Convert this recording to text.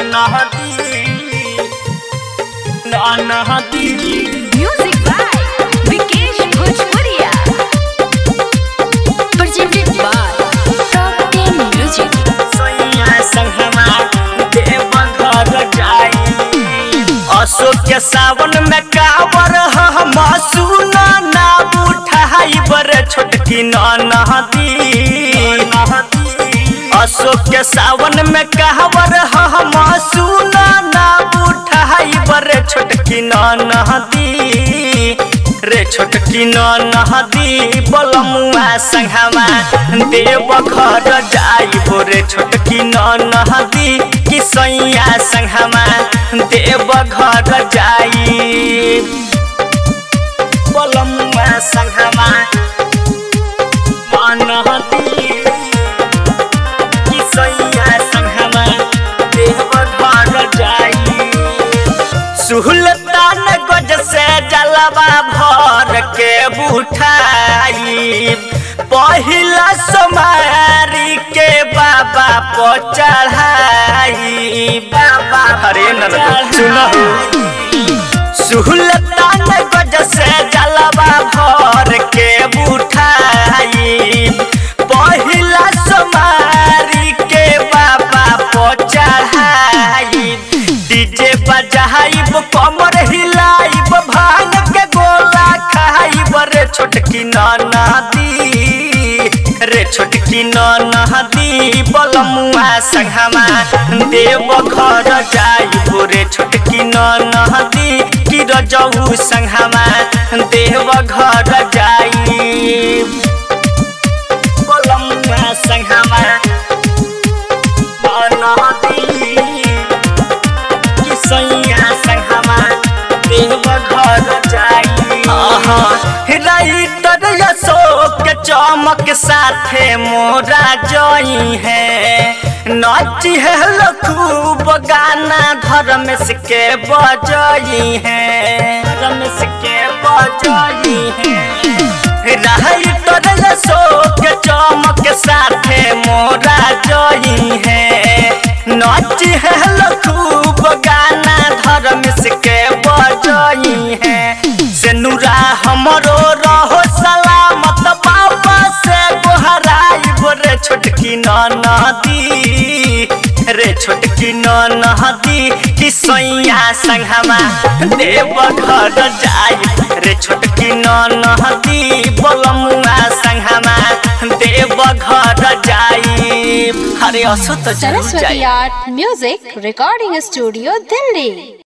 नहदी ना नहदी Music by Vikesh Bhojpuria. Presented by Top 10 Music. सैया संगमा देव घर जाई अशोक के सावन में कावर हम सुना ना उठाई बर छोटकी नहदी अशोक के सावन में कावर हम सुना ना उठाई बर छोटकी नहदी रे छोटकी नहदी बलमुआ संघमा देव घर जाइबो रे छोटकी नहदी कि सैया संघमा देव घर जाई बलमुआ संघमा नहदी कि सैया संघमा देव घर जाई सुहलतान गज से जलवा भर के बुठाई पहिला सोमारी के बाबा को चढ़ाई बाबा हरे नंद सुनहु सुहलतान गज से जलवा भर के बुठाई पहिला सोमारी के बाबा को चढ़ाई डीजे बजाइब कमर हिलाइब भांग के गोला खाइब रे छोटकी नदी रे छोटकी नदी बलमुआ संगमा देव घर जाइब रे छोटकी नदी कि रजऊ संगमा देव घर जाइब बलमुआ संगमा नदी कि सैया संगमा देव घर जाई राइटर अशोक के चमक साथे मोरा जई है नाची है खूब गाना धर्मेश के बजई है धर्मेश के बजई है राइटर अशोक के चमक साथे मोरा जई है नाची है खूब गाना धर्मेश के बजई है से नूरा हमरो रहो सलामत बाबा से गोहराई रे छोटकी नदी रे छोटकी नदी कि सैया संगमा देव घर जाई रे छोटकी नदी बलमुआ संगमा देव घर जाई अरे असो तो जरूर सरस्वती जाई art music recording studio Delhi